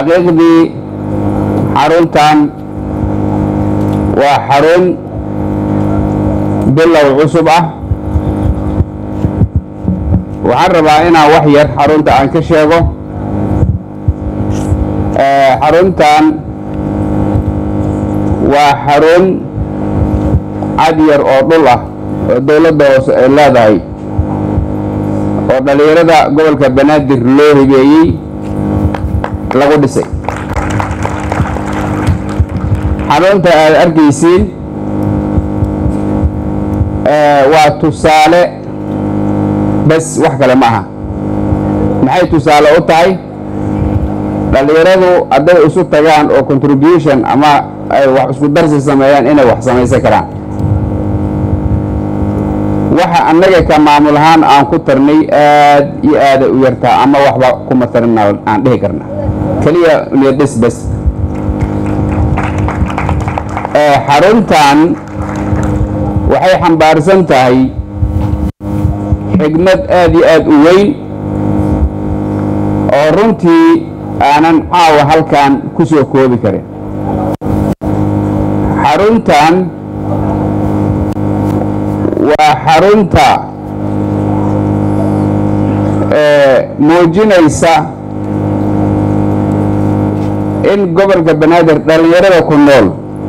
xaqiiqdii xaruntan waa xarun bilow cusub ah waxaan rabaa inaan wax yar xarunta aan ka sheego xaruntan waa xarun cad yar oo dhul ah oo dowladda hoose ay leedahay oo dhallinyarada gobolka banaadir loo hibeeyey lagu dhisay xarunta aad arkaysiin waa tusaale bes wax kale ma aha maxay tusaale u tahay dhallinyaradu hadday isu tagaan oo contribution ama ay wax isku darsi sameeyaan inay wax samaysan karaan waxa annaga ka maamul ahaan aan ku tarnay aad iyo aaday u yartaa ama waxba kuma tarina aan dhihi karna keliya niyadhis bes xaruntan waxay xambaarsan tahay xigmad aad iyo aad u weyn oo runtii aanan caawa halkan ku soo koobi karin xaruntan waa xarunta muujinaysa in gobolka banaadir dhallinyarada ku nool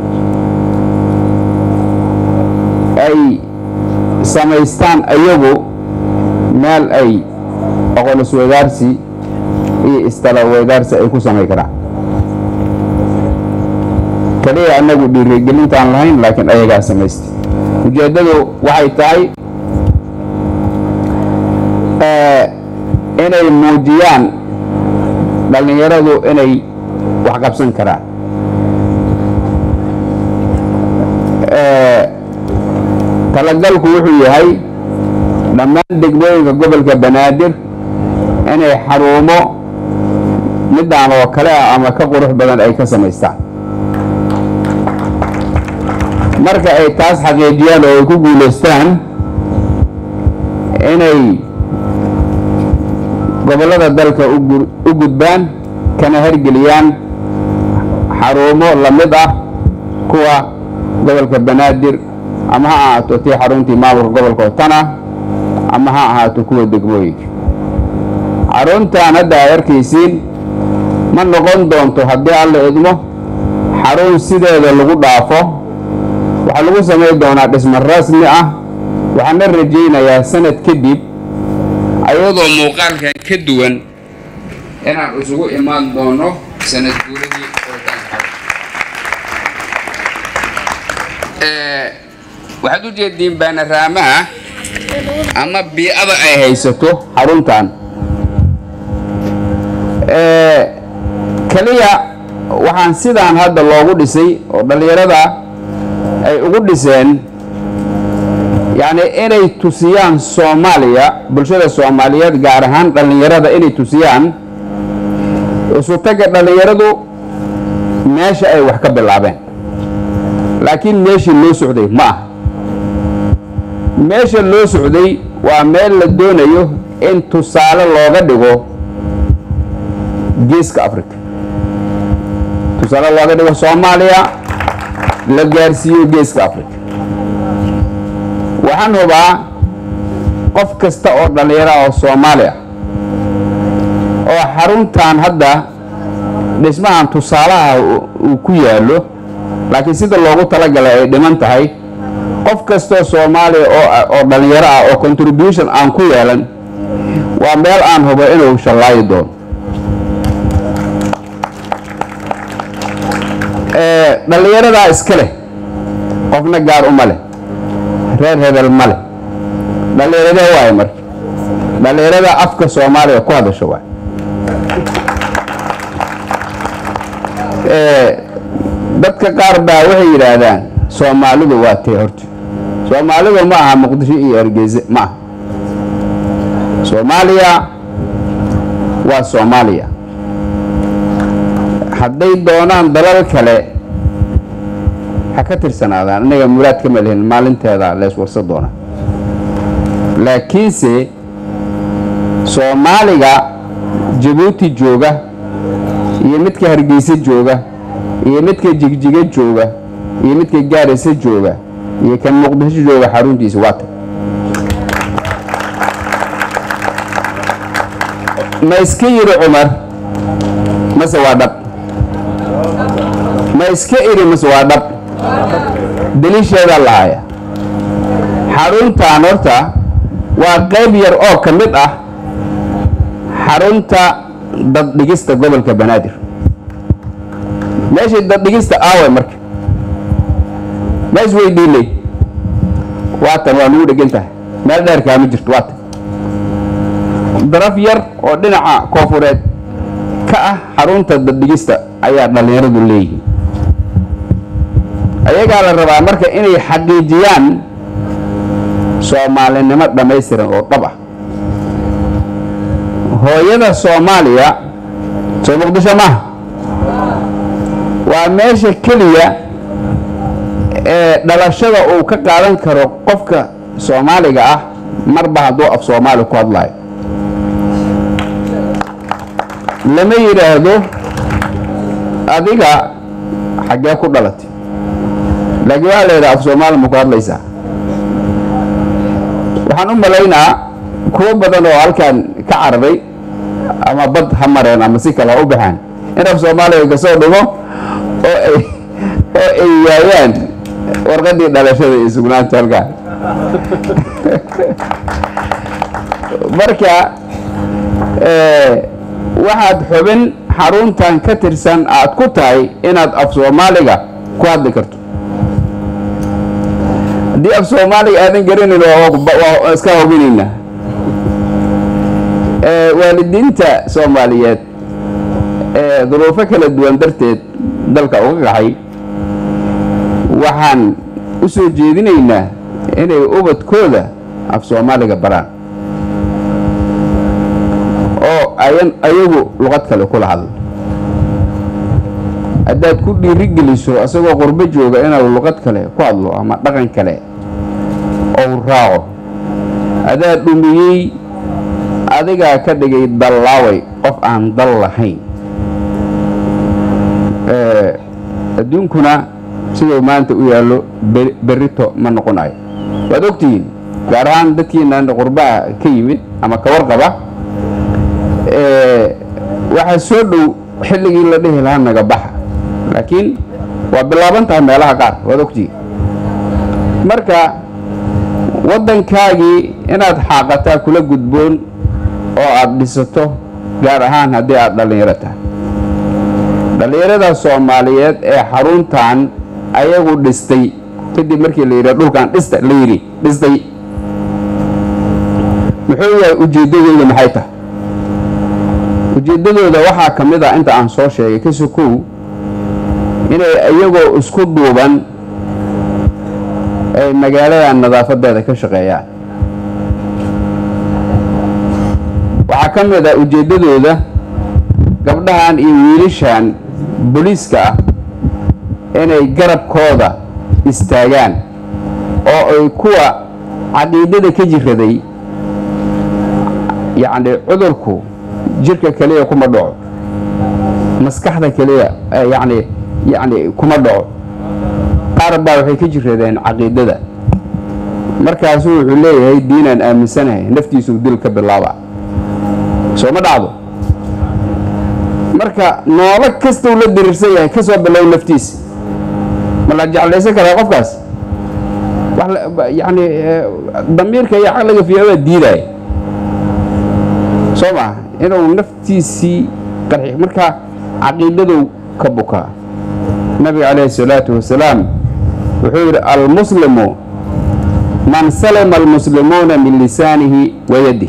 ay samaystaan ayagu meel ay oqolis weydaarsi iyo istala weydaarsi ay ku samay karaan kaliya annagu dhiirigelintaan lahayn laakiin ayagaa samaystay ujeeddadu waxay tahay inay muujiyaan dhallinyaradu inay wax qabsan karaan talagalku wuxuu yahay dhammaan degmooyinka gobolka banaadir inay xarumo midaan oo kale ah ama ka qurux badan ay ka samaystaan marka ay taas xaqiijiyaan oo ay ku guulaystaan inay gobollada dalka u gudbaan kana hergeliyaan xarumo la mid ah kuwa gobolka banaadir ama ha ahaato tii xaruntii maamulka gobolka otana ama ha ahaato kuwa degmooyinka xaruntan hadda aad arkaysiin ma noqon doonto haddii alla idmo xarun sideeda lagu dhaafo waxaa lagu samayn doonaa dhismo rasmi ah waxaana rajaynayaa sanad kadib ayadoo muuqaalkan ka duwan inaan isugu imaan doono sanad guuradii waxaad u jeediin baanaraamaha ama bii'ada ay haysato xaruntan keliya waxaan sidaan hadda loogu dhisay oo dhallinyarada ay ugu dhiseen yacni inay tusiyaan soomaaliya bulshada soomaaliyeed gaar ahaan dhallinyarada inay tusiyaan isutagga dhallinyaradu meesha ay wax ka bilaabeen laakiin meeshii loo socday ma aha meesha loo socday waa meel la doonayo in tusaale looga dhigo geeska africa tusaale looga dhigo soomaaliya la gaarsiiyo geeska africa waxaan hubaa qof kasta oo dhallinyaro oo soomaali ah oo xaruntan hadda dhismahan tusaalaha uu ku yaallo laakiin sida loogu talagalay ay dhiman tahay qof kastoo soomaaliya oo dhallinyaro ah oo contribution aan ku yeelan waa meel aan hubo inuu shallaayi doono dhallinyaradaa iska leh qofna gaar uma leh reer hebel ma leh dhallinyaradee waayo marka dhallinyarada afka soomaaliya ku hadasho waay dadka qaar baa waxay yidhaahdaan soomaalidu waa tee horta soomaalidu ma aha muqdisho iyo hargeyse ma aha soomaaliya waa soomaaliya hadday doonaan dalal kale ha ka tirsanaadaan innaga muraad kama lihin maalinteeda lees warsa doona laakiinse soomaaliga jabuuti jooga iyo midka hargeysa jooga iyo midka jigjiga jooga iyo midka gaaraysa jooga iyo kan muqdisho jooga xaruntiisa waa tag ma iska yidhi cumar mase waa dhab ma iska idhi mase waa dhab daliisheedaa lahaya xaruntan horta waa qayb yar oo ka mid ah xarunta daddhigista gobolka banaadir meeshay daddhigista aawe marka ma isweydiinay waatan waa nugu dhegan tahay meel dheerkaa ma jirto waatan daraf yar oo dhinaca koofureed ka ah xarunta daddhigista ayaa dhallinyaradu leeyihiin ayagaa la rabaa marka inay xaqiijiyaan soomaalinimo dhammaystiran oo dhab ah hooyada soomaaliya soo muqdisho maaha waa meesha keliya ee dhalashada uu ka qaadan karo qofka soomaaliga ah marba hadduu af soomaali ku hadlayo lama yidhaahdo adiga xaggee ku dhalatay laakiin waxaa la yidhaha af soomaali ma ku hadlaysaa waxaan u malaynaa kuwo badan oo halkan ka cararay ama bad ha mareen ama si kale ha u baxaan in af soomaaliga kasoo dhigo oo ay oo ay waayaan warqadii dhalashada iyo sugnaanta halkaan marka waxaad xubin xaruntan ka tirsan aad ku tahay inaad af soomaaliga ku hadli karto haddii af soomaaliga aadan garanayn waa iska hubinaynaa waalidiinta soomaaliyeed ee duruufo kala duwan darteed dalka uga kaxay waxaan u soo jeedinaynaa inay ubadkooda af soomaaliga baraan oo ayan ayagu luqad kale kula hadlo haddaad ku dhiirigeliso isagoo qurbo jooga inuu luqad kale ku hadlo ama dhaqan kale ou raaco adaa dhumiyey adigaa ka dhigay dallaaway qof aan dal lahayn adduunkuna siduu maanta u yaallo berrito ma noqonayo waad ogtihiin gaar ahaan dadkiinan qurbaha ka yimid ama ka warqaba waxaa soo dhow xilligii la dhihi lahaa naga baxa laakiin waa bilaaban tahay meelaha qaar waad ogtihiin marka waddankaagii inaad xaaqataa kula gudboon oo aada dhisato gaar ahaan haddii aada dhallinyaro tahay dhallinyarada soomaaliyeed ee xaruntan ayagu dhistay kadib markii la yidhi dhulkan dhista la yidhi dhistay muxuu yahay ujeeddadooda maxay tahay ujeeddadooda waxaa ka mid ah inta aan soo sheegay ka sokow inay iyagoo isku duuban ay magaalada nadaafadeeda ka shaqeeyaan waxaa ka mid ah ujeeddadooda gabdhahan iyo wiilashan booliiska ah inay garabkooda istaagaan oo ay kuwa caqiidada ka jiraday yacni cudurku jirka keliya kuma dhaco maskaxda keliya yacni yacni kuma dhaco qaar baa waxay ka jiradeen caqiidada markaasu wuxuu leeyahay diinaan aaminsanahay naftiisuu dil ka bilaaba soo ma dhacdo marka noolo kastuu la diriirsan yahay ka soo bilow naftiisa ma la jeclaysan karaa qofkaas yani damiirka iyo caqliga fiyaabaa diidaaya soo maa inuu naftiisii qarxi marka caqiidadow ka bukaa nabiga calayhi الsalaatu wasalaam wuxuu yidhi almuslimu man salima almuslimuuna min lisaanihi wa yadih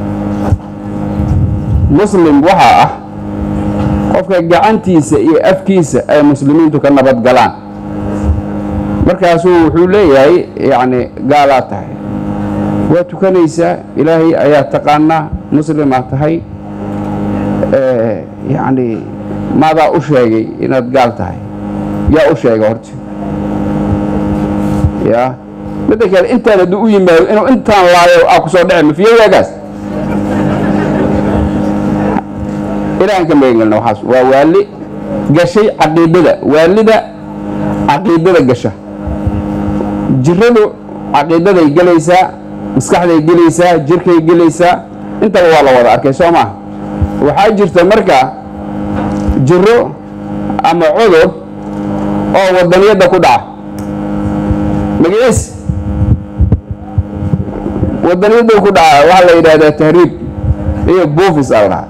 muslim waxaa ah qofka gacantiisa iyo afkiisa ay muslimiintu ka nabad galaan markaasuu wuxuu leeyahay yacni gaalaa tahay waa tukanaysaa ilaahay ayaa taqaanaa muslimaa tahay yacni maadaa u sheegay inaad gaal tahay yaa u sheega horta ya midda kale intaan hadduu u yimaado inuu intaan laayo aa ku soo dhece mafiye waagaas ilaahan ka magangelna waxaas waa waali gashay caqiidada waalida caqiidada gasha jiradu caqiidaday gelaysaa maskaxday gelaysaa jirkay gelaysaa intaba waa la wada arkay soo maa waxaa jirta marka jiro ama cudur oo wadaniyadda ku dhaca magaciis wadaniyadda ku dhaca waxaa la yidhahdaa tahriib iyo buufis aa lahaa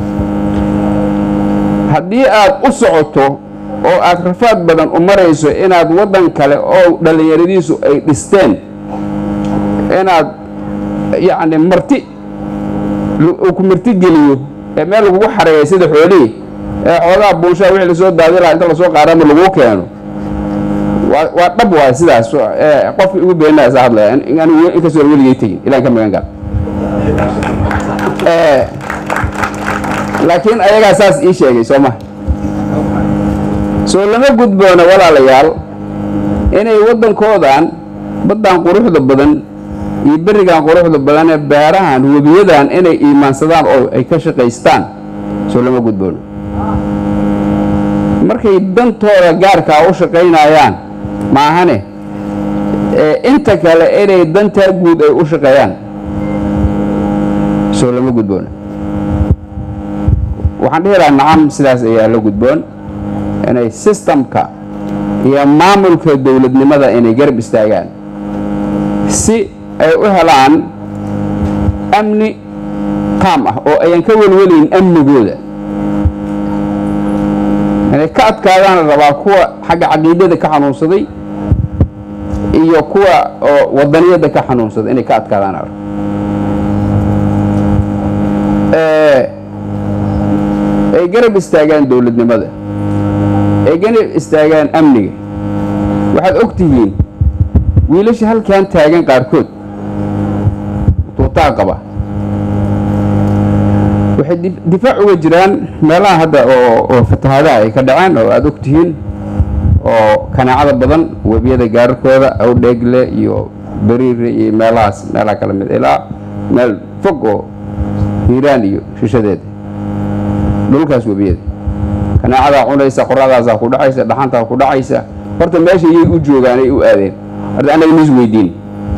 haddii aad u socoto oo aad rafaad badan u marayso inaad waddan kale oo dhallinyaradiisu ay dhisteen inaad yacni marti uu ku marti geliyo ee meel lagugu xareeya sida xoolihii ee xoogaa buunshaa wixii lasoo daadi lahaa inta lasoo qaadama laguu keeno waa waa dhab waay sidaas qofkii ugu beenaa isa hadlaya anigu inkastoo aan weligay tegin ilaan ka magan gal laakiin ayagaa saas ii sheegay soo ma soo lama gudboona walaalayaal inay waddankoodan baddan quruxda badan iyo berigan quruxda badan ee beerahan webiyadan inay iimaansadaan oo ay ka shaqaystaan soo lama gudboono markay dantooda gaarkaa u shaqaynayaan maahane inta kale inay dantaa guud ay u shaqeeyaan soo lama gudboona waxaan dhihi lahaa nacam sidaas ayaa la gudboon inay sistamka iyo maamulka dowladnimada inay garab istaagaan si ay u helaan amni qaam ah oo ayan ka welwelayn amnigooda inay ka adkaadaan la rabaa kuwa xagga caqiidada ka xanuunsaday iyo kuwa oo wadaniyadda ka xanuunsaday inay ka adkaadaan la rabaa ay garab istaagaan dowladnimada ay garab istaagaan amniga waxaad og tihiin wiilasha halkan taagan qaarkood tuutaa qaba waxay difaac uga jiraan meelaha hadda oo fatahaadaha ay ka dhaceen oo aada og tihiin oo kanaacada badan webiyada gaararkooda awdheegle iyo beriire iyo meelahaas meelaha kala mid ilaa meel fog oo hiiraan iyo shishadeeda dhulkaas webiyada kanaacadaa cunaysa qoradaasaa ku dhacaysa dhaxantaa ku dhacaysa horta meesha iyay u joogaan ay u aadeen horta annaga nis weydiin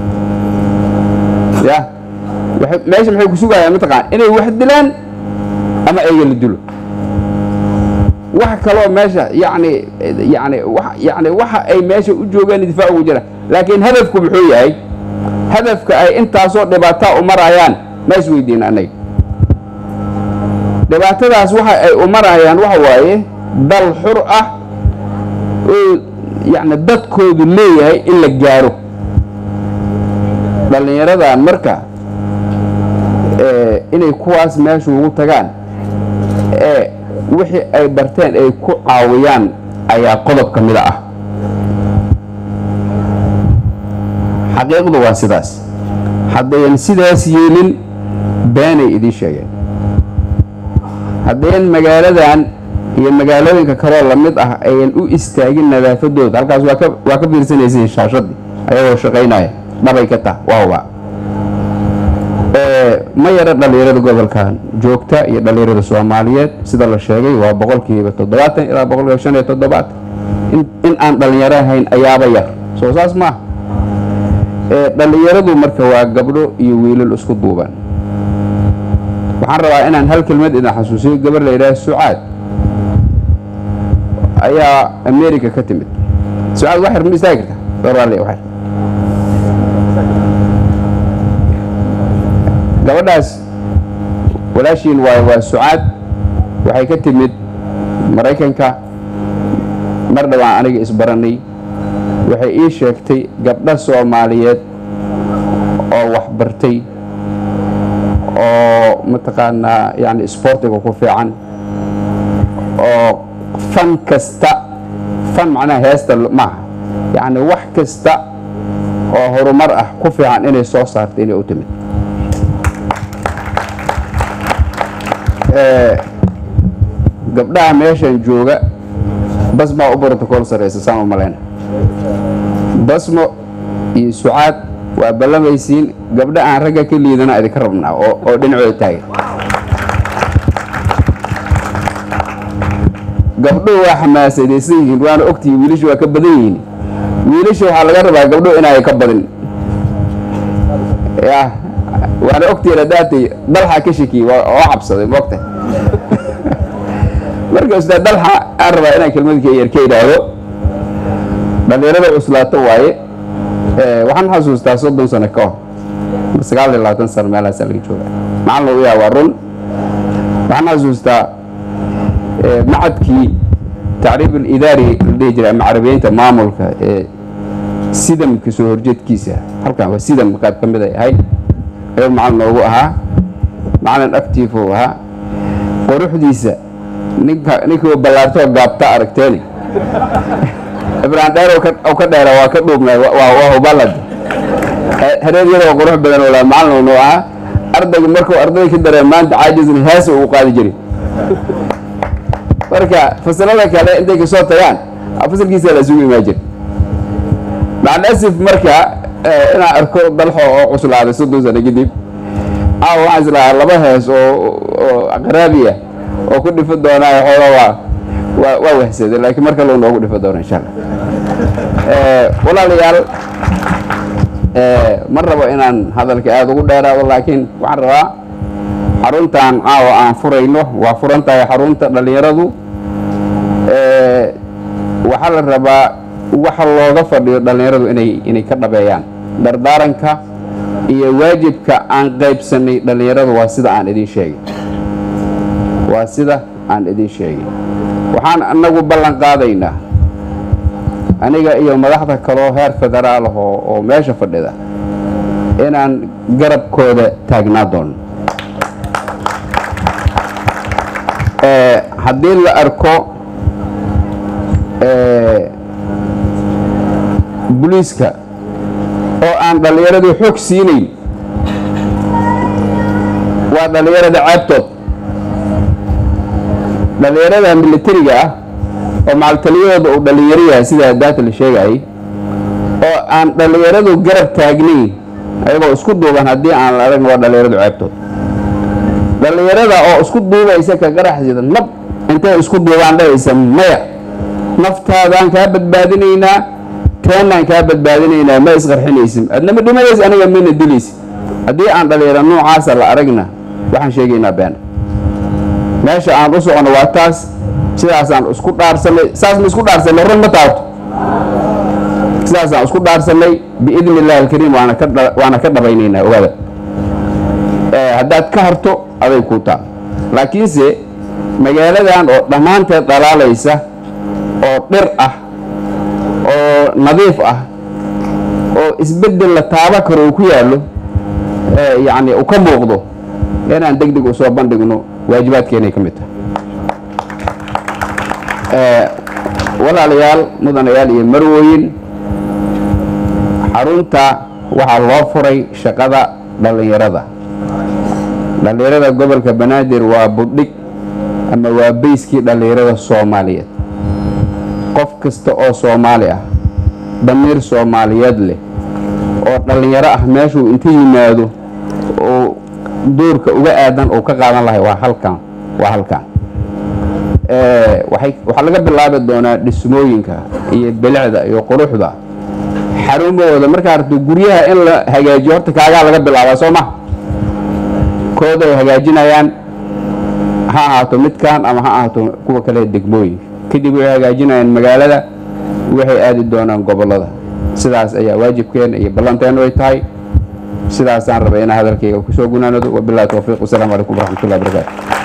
ya meesha maxay ku sugayaan mataqaan inay wax dilaan ama ayaga la dilo wax kaloo meesha yani yani yani waxa ay meesha u joogaan difaac ugu jiraan laakiin hadafku muxuu yahay hadafka ay intaasoo dhibaataa u marayaan ma is weydiin annaga dhibaatadaas waxa ay u marayaan waxa waaye dal xur ah oo yani dadkoodu leeyahay in la gaaro dhallinyaradan marka inay kuwaas meesha ugu tagaan ee wixii ay barteen ay ku caawiyaan ayaa qodob ka mida ah xaqiiqdu waa sidaas haddayan sidaas yeelin beenay idiin sheegeen haddayan magaaladan iyo magaalooyinka kaloo lamid ah ayan u istaagin nadaafadooda halkaas waa ka waa ka fiirsanaysiin shaashadii ayagoo shaqaynaya dhabay ka tah waawaa ma yara dhallinyarada gobolkan joogta iyo dhallinyarada soomaaliyeed sida la sheegay waa boqolkiiba toddobaatan ilaa boqolkiiba shan iyo toddobaatan in aan dhallinyaro ahayn ayaaba yar soo saas maaha dhallinyaradu marka waa gabdho iyo wiilal isku duuban waxaan rabaa inaan hal kelmad idin xasuusiyo gabar la yidhaha sucaad ayaa america ka timid sucaad waxyar ma istaagi karta doraale waxyar gabadhaas walaashiin waay waa sucaad waxay ka timid maraykanka mar dhawaan aniga isbaranay waxay ii sheegtay gabdho soomaaliyeed oo waxbartay oo mataqaanaa yani isboortiga ku fiican oo fan kasta fan macnaha heesta maaha yacni wax kasta oo horumar ah ku fiican inay soo saartay inay u timid gabdhaha meeshan jooga basmaa u brotocool saraysa saan u malayna basmo iyo sucaad waa ballamaysiin gabdha aan ragga ka liidana idinka rabnaa oo dhinacooda taagan gabdhuhu waa xamaasadaysan yihiin waana ogtihiin wiilashu waa ka badan yihiin wiilasha waxaa laga rabaa gabdhuhu inay ka badin ya waana ogtihiin haddaatay dalxa ka shekiyey waa oo cabsaday moogta marka ustaad dalxa aan rabaa inaan kelmadka yar ka idhaahdo dhalinyarada cuslaato waaye waxaan xasuustaa soddon sano ka hor sagaal iyo labaatan sano meelahaasaa laga jooga macalin u yaha waa run waxaan xasuustaa macadkii tacriib alidaari la dhihi jiray ama carabiyeynta maamulka ee sidamka soo horjeedkiisa halkan waa sidam qaad ka mid ay ahayd ayuu macalin noogu ahaa macalin active uu ahaa quruxdiisa ninka ninkii ballaartoo gaabta aragteeni ibrahim dheer oo ka dheera waa ka dhuubnay waa hubalad hareer yaroo qurux badan oo macalin noo ahaa ardaygu markuu ardayda ka dareen maanta caajisna heesa uu qaadi jiray marka fasalada kale intay kasoo tagaan fasalkiisa la isugu imaan jira maclasif marka inaan arko dalxo oo cuslaaday soddon sano kadib aaw waxaan islahaa laba hees oo oo qaraabiya oo ku dhifo doonaa xooga waa waa waa wahsaday laakiin mar kale noogu dhifo doona insha allah walaalayaal ma rabo inaan hadalka aada ugu dheeraado laakiin waxaan rabaa xaruntan caawa aan furayno waa furan tahay xarunta dhallinyaradu waxaa la rabaa waxa looga fadhiyo dhallinyaradu inay inay ka dhabeeyaan dardaaranka iyo waajibka aan qaybsanay dhallinyaradu waa sida aan idin sheegay waa sida aan idin sheegay waxaan anagu ballan qaadaynaa aniga iyo madaxda kaloo heer federaal ah oo oo meesha fadhida inaan garabkooda taagnaa doono haddii la arko boliiska oo aan dhallinyaradii xoog siinayn waa dhallinyarada ceebtood dhallinyarada militariga ah oo macaltaliyadooda uu dhallinyaro yahay sidaa daata la sheegayay oo aan dhallinyaradu garab taagnayn ayagoo isku duuban haddii aan la aragn waa dhallinyaradu ceebtood dhallinyarada oo isku duubaysa ka qaraxsida nab intay isku duubaan dhahaysa maya naftaadaan kaa badbaadinaynaa teenaan kaa badbaadinaynaa ma isqarxinaysin adnama dhimanaysa aniga mina dilaysa haddii aan dhallinyaro noocaasa la aragna waxaan sheegaynaa been meesha aan u socono waa taas sidaasaan isku dhaarsanay saas ma isku dhaarsanay run ma taabto sidaasaan isku dhaarsanay biidni illahi alkariim waana ka waana ka dhabaynaynaa ogaada haddaad ka harto aday kuu taa laakiinse magaaladan oo dhammaanteed dhalaalaysa oo dhir ah oo nadiif ah oo isbeddel la taaba karo uu ku yaallo yacni uu ka muuqdo inaan deg deg u soo bandhigno waajibaadkeenay ka mid tahay walaalayaal mudanayaal iyo marwooyin xarunta waxaa loo furay shaqada dhallinyarada dhallinyarada gobolka banaadir waa budhig ama waa beyskii dhallinyarada soomaaliyeed qof kasta oo soomaali ah damiir soomaaliyeed leh oo dhallinyaro ah meeshuu inta yimaado uu doorka uga aadan uu ka qaadan lahay waa halkan waa halkan waxaa laga bilaabi doonaa dhismooyinka iyo bilicda iyo quruxda xarumahooda markaa arto guryaha in la hagaajiyo horta kaagaa laga bilaabaa soo ma kooda ay hagaajinayaan ha ahaato midkan ama ha ahaato kuwa kale degmooyinka kadib way hagaajinayaan magaalada waxay aadi doonaan gobolada sidaas ayaa waajibkeena iyo ballanteenu ay tahay sidaasaan rabay inaa hadalkayga kusoo gunaanado wabilahi towfiiq wasalaamu calaykum waraxmatullahi barakaatu